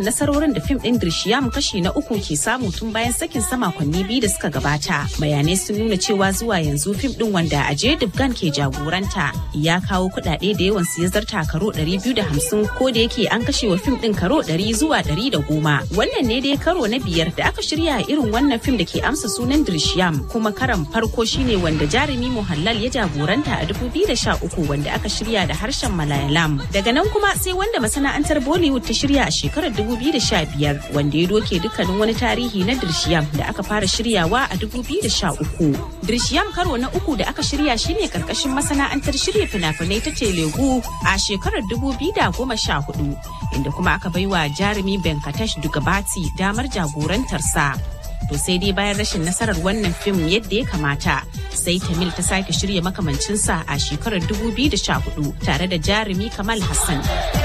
nasarorin da fim ɗin Drishiyam kashi na uku ke samu tun bayan sakin sa makonni biyu da suka gabata. Bayanai sun nuna cewa zuwa yanzu fim ɗin wanda Ajay Devgan ke jagoranta ya kawo kuɗaɗe da yawan su ya zarta karo 250 ko da yake an kashe wa fim ɗin karo 100 zuwa 110. Wannan ne dai karo na biyar da aka shirya irin wannan fim da ke amsa sunan Drishiyam kuma karan farko shine wanda jarumi Muhallal ya jagoranta a 2013 wanda aka shirya da harshen Malayalam. Daga nan kuma sai wanda masana'antar Bollywood ta shirya a shekarar 2015 wanda ya doke dukkanin wani tarihi na Drishiyam da aka fara shiryawa a 2013. Drishiyam karo na uku da aka shirya shine karkashin masana'antar shirya fina-finai ta Telugu a shekarar 2014 inda kuma aka baiwa jarumi Venkatesh Dugabati damar jagorantarsa. To sai dai bayan rashin nasarar wannan fim yadda ya kamata sai Tamil ta sake shirya makamancinsa a shekarar 2014 tare da jarumi Kamal Hassan.